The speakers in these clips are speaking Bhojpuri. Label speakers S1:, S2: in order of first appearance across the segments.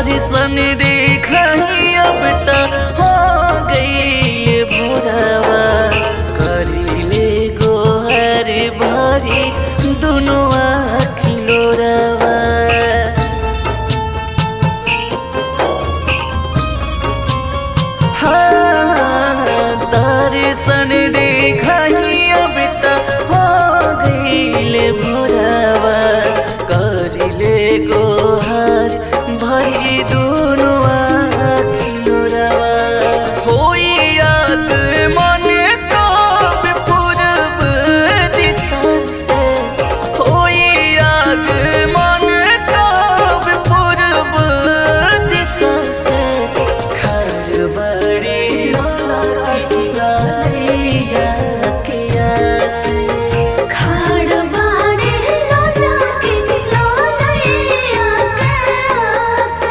S1: दर्शन देखही अब त हो गई भोरवा करिले गोहर भरी दुनो आखिलो रवा हाँ, दर्शन देखही अब त हो गईले भोरवा करिले गोहर भरी दुनु आखिलो रवा होई याद मन कब पूर्व दिशा से होई याद मन कब पूर्व दिशा से घर बड़ी लौकी लालिया किया से
S2: खाड़ बाड़े लोला के लोलैया के से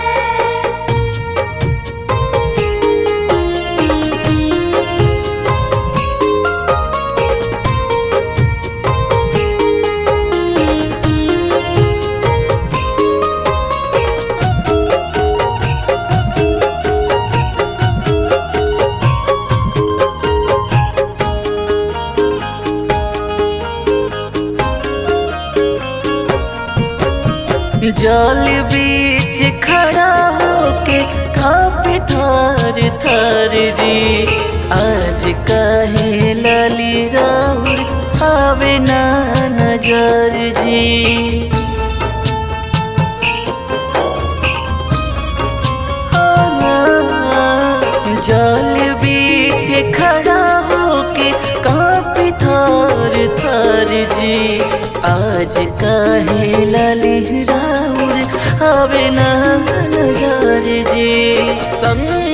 S1: जल बीच खड़ा होके कापे थर थर जी आज कहे लली राउर आवे ना नजर जी जल बीच खड़ा होके कापी थर थर जी आज काहे लली राउर आवे ना नजर जी संग